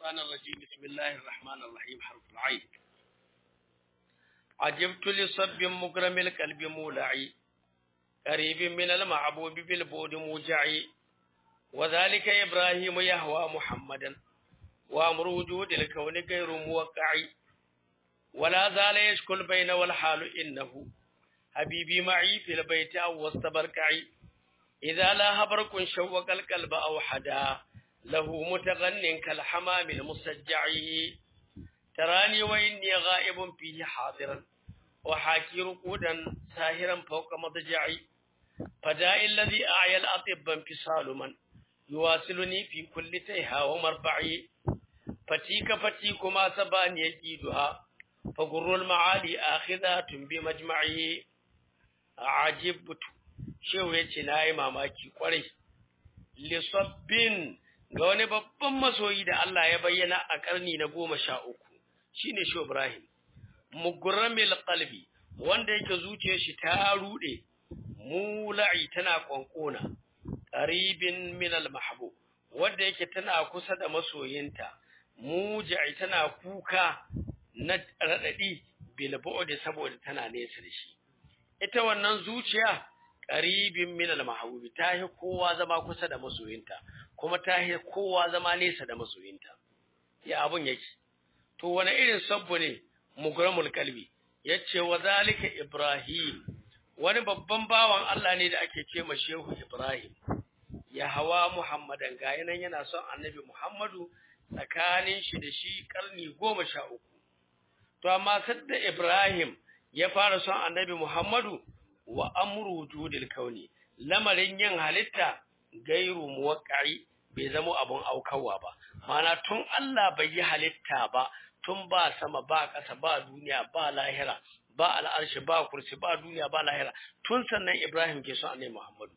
الشيطان الرجيم بسم الله الرحمن الرحيم حرف العين عجبت لصب مكرم القلب مولعي قريب من المعبوب بالبود موجعي وذلك إبراهيم يهوى محمدا وأمر وجود الكون غير موقع ولا زال يشكو البين والحال إنه حبيبي معي في البيت أو وسط بركعي إذا لا برق شوق القلب أو حدا له متغن كالحمام المسجع تراني وإني غائب فيه حاضرا وحاكي رقودا ساهرا فوق مضجعي فداء الذي أعيا الأطب انفصال من يواصلني في كل تيها ومربعي فتيك فتيك ما سبان يجيدها فقر المعالي آخذات بمجمعه عجبت shehu ya ce na yi mamaki kwarai lissabbin ga wani babban masoyi da Allah ya bayyana a ƙarni na goma sha uku shine shehu ibrahim mugramil qalbi wanda yake zuciyar shi ta rude mula'i tana kwankona qaribin min al mahbub wanda yake tana kusa da masoyinta muja'i tana kuka na radadi bil bu'd saboda tana nesa da shi ita wannan zuciya qaribin min al-mahbubi tahi kowa zama kusa da masoyinta kuma tahi kowa zama nesa da masoyinta ya abun yake to wani irin sabbu ne mugramul kalbi yace wa zalika ibrahim wani babban bawan Allah ne da ake ce ma shehu ibrahim ya hawa muhammadan ga yanan yana son annabi muhammadu tsakanin shi da shi karni goma sha uku to amma sadda ibrahim ya fara son annabi muhammadu wa amru wujudil kauni lamarin yin halitta gairu muwaqqi bai zama abun aukawa ba mana tun Allah bai yi halitta ba tun ba sama ba ƙasa ba duniya ba lahira ba al'arshi ba kursi ba duniya ba lahira tun sannan Ibrahim ke son annabi Muhammadu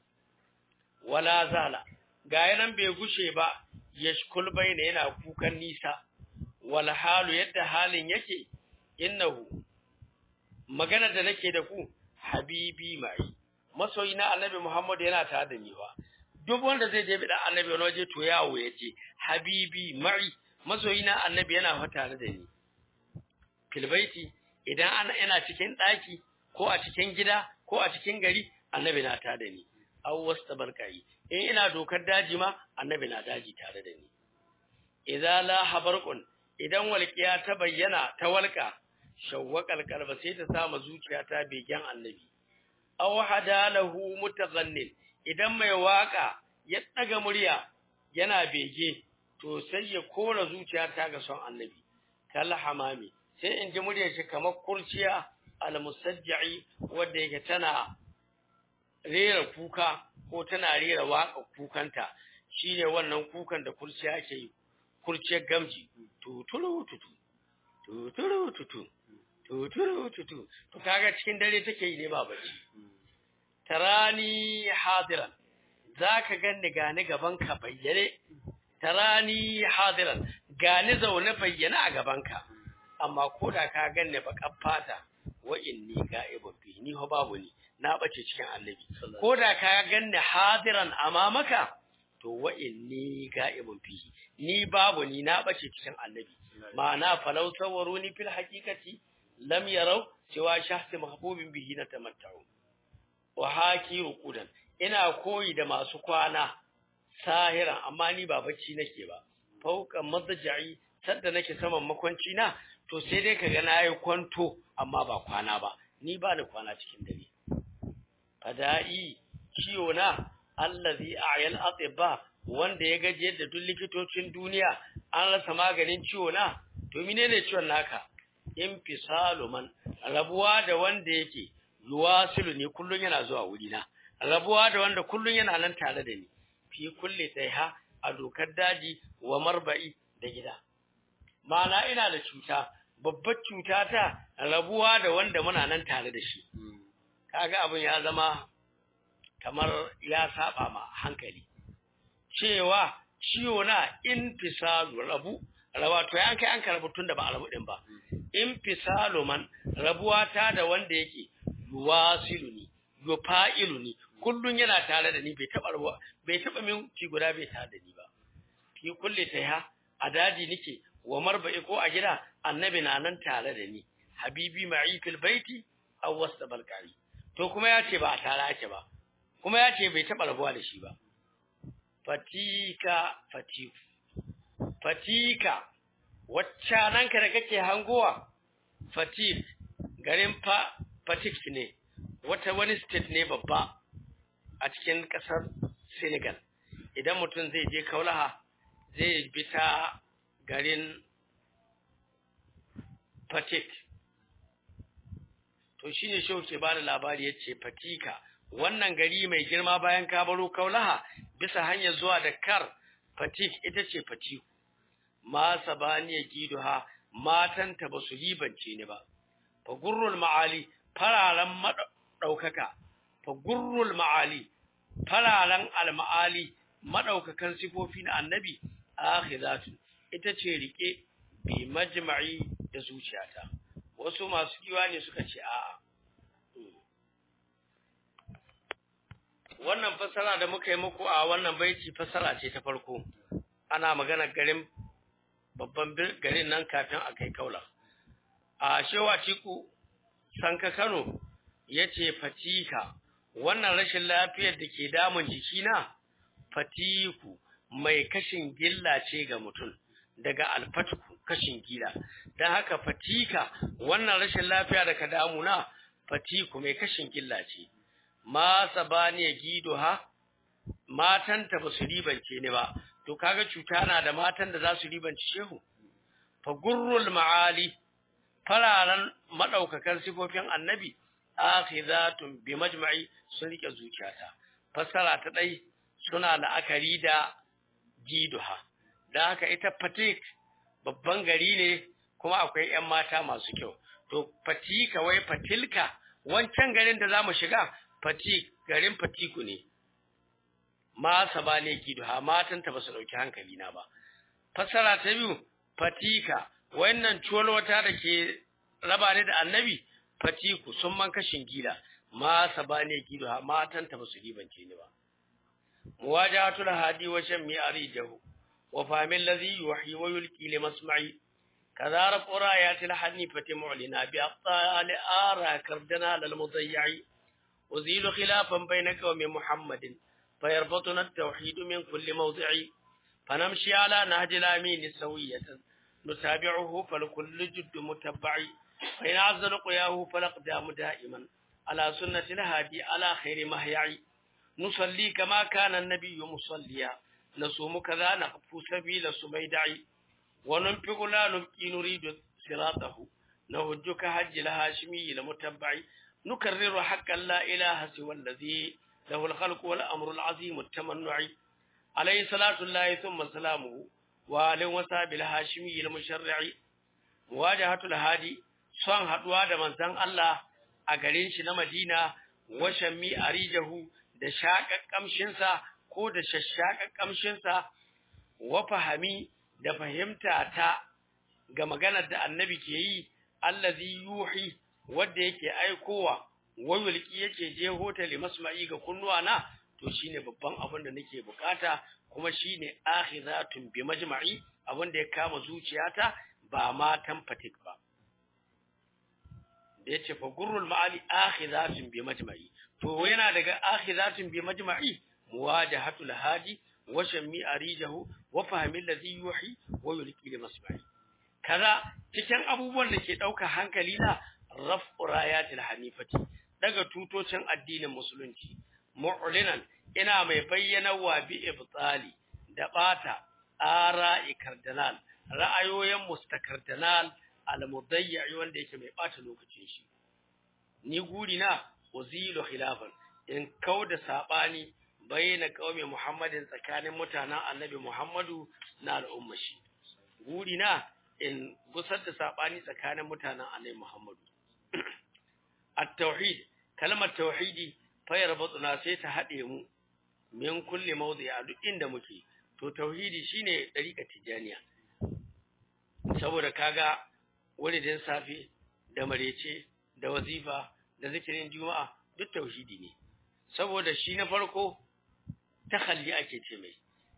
wala zala ga yanan bai gushe ba yashkul bayna yana kukan nisa wal halu yadda halin yake innahu magana da nake da ku habibi mai masoyi na annabi Muhammad yana tare da ni wa duk wanda zai je bi dan annabi wani waje to yawo yace habibi mai masoyi na annabi yana fa tare da ni filbaiti idan ana ina cikin daki ko a cikin gida ko a cikin gari annabi na tare da ni aw wastabarkai in ina dokar daji ma annabi na daji tare da ni idza la habarqun idan walqiya ta bayyana ta walqa shawwaqal qalba sai ta sama zuciya ta begen annabi aw hadalahu mutaghannin idan mai waka ya daga murya yana bege to sai ya kora zuciya ta ga son annabi kal hamami sai in ji muryar shi kamar kurciya al musajjai wanda yake tana rera kuka ko tana rera waka kukanta shine wannan kukan da kurciya ke yi kurciyar gamji tuturu tutu tuturu tutu tuturu tutu to kaga cikin dare take yi ne ba bacci tarani hadiran zaka ganni gani gaban ka bayyane tarani hadiran gani zaune bayyane a gaban ka amma koda ka ganni bakan fata wa inni ga'ibun fi ni ho babu ni na bace cikin annabi koda ka ganni hadiran amamaka to wa inni ga'ibun fi ni babu ni na bace cikin annabi ma'ana falau sawaruni fil haqiqati lam yarau cewa shahsi mahbubin bihi na tamatta'u wa haki ruqudan ina koyi da masu kwana sahiran amma ni ba bacci nake ba fauka madja'i sadda nake saman makwanci na to sai dai kaga nayi kwanto amma ba kwana ba ni ba da kwana cikin dare fada'i ciwo na allazi a'yal atibba wanda ya gaje da duk likitocin duniya an rasa maganin ciwo na to menene ciwon naka infisalu man rabuwa da wanda yake yuwasilu ne kullun yana zuwa wuri na rabuwa da wanda kullun yana nan tare da ni fi kulli taiha a dokar daji wa marba'i da gida ma'ana ina da cuta babbar cuta ta rabuwa da wanda muna nan tare da shi kaga abin ya zama kamar ya saba ma hankali cewa ciwo na infisalu rabu rawa to yan kai an karbu tunda ba a rabu din ba infisalu man rabuwa ta da wanda yake yuwasiluni yufa'iluni kullun yana tare da ni bai taba rabuwa bai taba min ci guda bai tare da ni ba fi kulli taiha a daji nike wa marba'i ko a gida annabi na nan tare da ni habibi ma'i fil baiti aw wasta balkari to kuma ya ce ba a tare ake ba kuma ya ce bai taɓa rabuwa da shi ba fatika fatiku fatika wacce ka da kake hangowa fatik garin fa fatik ne wata wani state ne babba a cikin ƙasar senegal idan mutum zai je kaulaha zai bi ta garin fatik to shine shehu ke bada labari yace fatika wannan gari mai girma bayan ka baro kaulaha bisa hanyar zuwa Dakar fatik ita ce fatiku ma sabaniya giduha matanta basu libance ni ba fa gurrul maali fararan madaukaka fa gurrul maali fararan almaali madaukakan sifofi na annabi akhiratu ita ce rike bi majma'i da zuciyata wasu masu kiwa ne suka ce a'a wannan fasara da muka yi muku a wannan baiti fasara ce ta farko ana magana garin babban garin nan kafin a kai kaula a shewa ciku sanka kano ya ce fatika wannan rashin lafiyar da ke damun jikina fatiku mai kashin gilla ce ga mutum daga alfatku kashin gila don haka fatika wannan rashin lafiya da ka damuna fatiku mai kashin gilla ce ma sabaniya gido ha matanta ba su ribance ni ba to kaga cuta na da matan da za su ribanci shehu fa gurrul ma'ali fararen madaukakan sifofin annabi akhizatun bi majma'i sun rike zuciyata fassara ta dai suna la'akari da giduha da haka ita fatik babban gari ne kuma akwai ƴan mata masu kyau to fatika wai fatilka wancan garin da zamu shiga fatik garin fatiku ne ma sabane giduha matan ta basu dauki hankali na ba fassara ta biyu fatika wannan wata da ke raba ne da annabi fatiku sun man kashin gida ma sabane giduha matan ta basu ribance ni ba muwajahatul hadi wa shammi arijahu وفهم الذي يوحي ويلقي لمسمعي كذا رفع رايات الحنيفة معلنا بأبطال آرى كردنا للمضيع أزيل خلافا بين قوم محمد فيربطنا التوحيد من كل موضع فنمشي على نهج الأمين سوية نتابعه فلكل جد متبع فإن عز لقياه فالأقدام دائما على سنة الهادي على خير مهيع نصلي كما كان النبي مصليا نصوم كذا نخف سبيل سبيدعي وننفق لا نبكي نريد صراطه نهج كهج الهاشمي المتبع نكرر حقا لا إله سوى الذي له الخلق والأمر العظيم التمنع عليه صلاة الله ثم سلامه وآل وصحب الهاشمي المشرع مواجهة الهادي son haɗuwa da manzon Allah a garin shi na Madina wa shammi arijahu da shaƙar ƙamshinsa ko da shashshaƙar ƙamshinsa wa fahami da fahimta ta ga maganar da annabi ke yi allazi yuhi wanda yake aikowa wayulki yake je hotali masma'i ga kunnuwa na to shine babban abin da nake bukata kuma shine akhizatun bi majma'i abin da ya kama zuciyata ba matan fatik ba da yace fa gurrul ma'ali akhizatun bi majma'i to yana daga akhizatun bi majma'i muwajahatul hadi wa shammi arijahu wa fahmi allazi yuhi wa yulqi li masma'i kaza cikin abubuwan da ke dauka hankali na raf'u rayatil hanifati daga tutocin addinin musulunci mu'linan ina mai bayyana wa bi ibtali da bata ara'i kardinal ra'ayoyin mustakardinal al-mudayyi wanda yake mai bata lokacin shi ni guri na uzilu khilafan in kauda sabani bayyana qaumi muhammadin tsakanin mutanen annabi muhammadu na al'umma shi guri na in gusar da sabani tsakanin mutanen annabi muhammadu at-tauhid kalmar tauhidi fayar batsuna sai ta haɗe mu min kulli mawdi a duk inda muke to tauhidi shine dariƙa tijaniya saboda kaga wuridin safi da marece da wazifa da zikirin juma'a duk tauhidi ne saboda shi na farko takhalli ake ce mai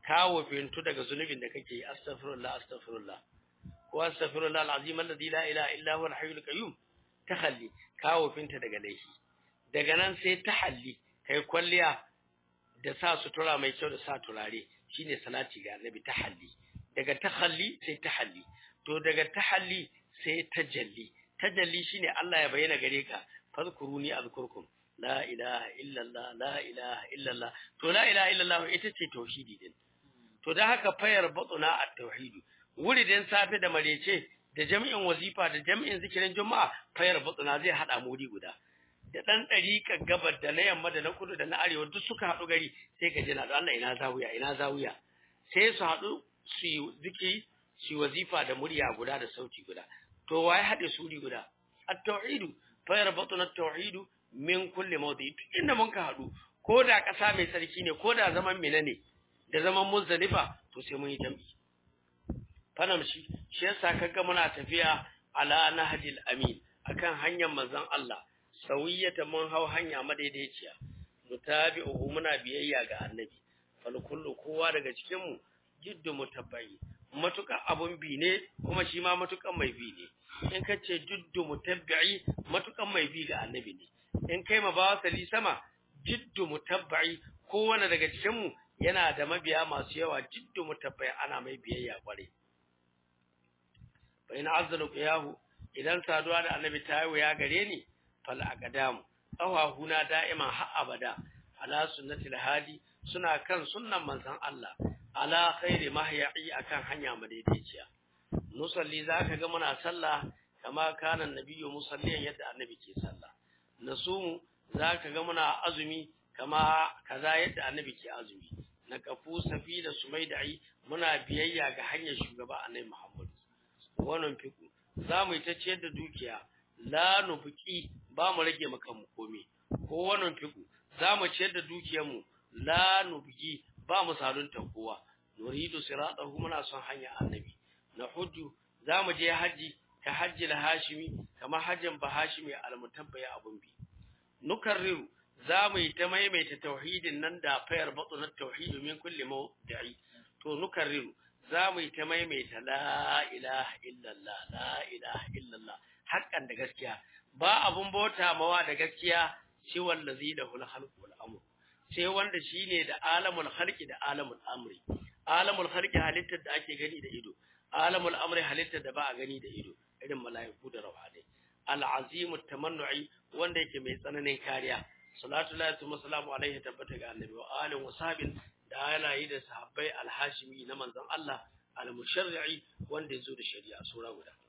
kawo fintu daga zunubin da kake yi astaghfirullah astaghfirullah ko astaghfirullah alazim alladhi la ilaha illa huwa alhayyul qayyum tahalli kawo finta daga laifi daga nan sai tahalli kai kwalliya da sa sutura mai kyau da sa turare shine salati ga annabi tahalli daga tahalli sai tahalli to daga tahalli sai tajalli tajalli shine Allah ya bayyana gare ka fadhkuruni azkurkum la ilaha illallah la ilaha illallah to la ilaha illallah ita ce tauhidi din to da haka fayar batuna at-tauhid wuridin safe da marece da jami'in wazifa da jami'in zikirin juma'a fayar batuna zai hada muri guda da dan dariƙa gabar da na yamma da na kudu da na arewa duk suka haɗu gari sai ka jina Allah ina zawiya ina zawiya sai su haɗu su yi zikiri su yi wazifa da murya guda da sauti guda to waye haɗe suri guda at-tauhid fayar batuna at-tauhid min kulli mawdi inda mun ka haɗu ko da ƙasa mai sarki ne ko da zaman mina ne da zaman muzdalifa to sai mun yi jam'i fanam shi shi yasa kaga muna tafiya ala nahjil amin akan hanyar manzon Allah sawiyata mun hau hanya madaidaiciya mutabi'uhu muna biyayya ga annabi fal kullu kowa daga cikin mu jiddu mutabbai matukan abun bi ne kuma shi ma matukan mai bi ne in ka ce jiddu mutabbi matukan mai bi ga annabi ne in kai ma ba sali sama jiddu mutabbai kowane daga cikin mu yana da mabiya masu yawa jiddu mutabbai ana mai biyayya kware bayan azzalu qiyahu idan saduwa da annabi ta yi ya gare ni fal aqdamu qawahuna da'iman har abada ala sunnatil hadi suna kan sunnan manzon Allah ala khairi mahya'i akan hanya madaidaiciya nusalli zaka ga muna sallah kama kana nabiyyu musalliyan yadda annabi ke sallah nasumu zaka ga muna azumi kama kaza yadda annabi ke azumi na kafu safi da sumaidai muna biyayya ga hanyar shugaba annabi Muhammad wannan fiku zamu yi ta ciyar da dukiya la nufuki ba mu rage maka mu komai ko wannan fiku zamu ciyar da dukiyar mu la nufuki ba mu salunta kowa nuridu siratahu muna son hanya annabi na hujju zamu je haji ka hajji hashimi kama hajjin bahashimi almutabbaya abun bi nukarriru za mu yi ta maimaita tauhidin nan da fayar batsunar tauhidu min kulli mawdi'i to nukarriru za mu yi ta maimaita la ilaha illallah la ilaha illallah haƙƙan da gaskiya ba abun bauta mawa da gaskiya shi wallazi da hul khalqu wal amr sai wanda shine da alamul khalqi da alamul amri alamul khalqi halittar da ake gani da ido alamul amri halittar da ba a gani da ido irin mala'iku da rawhane al-azimut tamannu'i wanda yake mai tsananin kariya salatu lillahi wa salamu alaihi tabbata ga annabi wa alihi wa sahbin da halayi da sahabbai al-hashimi na manzon Allah al-musharri'i wanda yazo da shari'a sura guda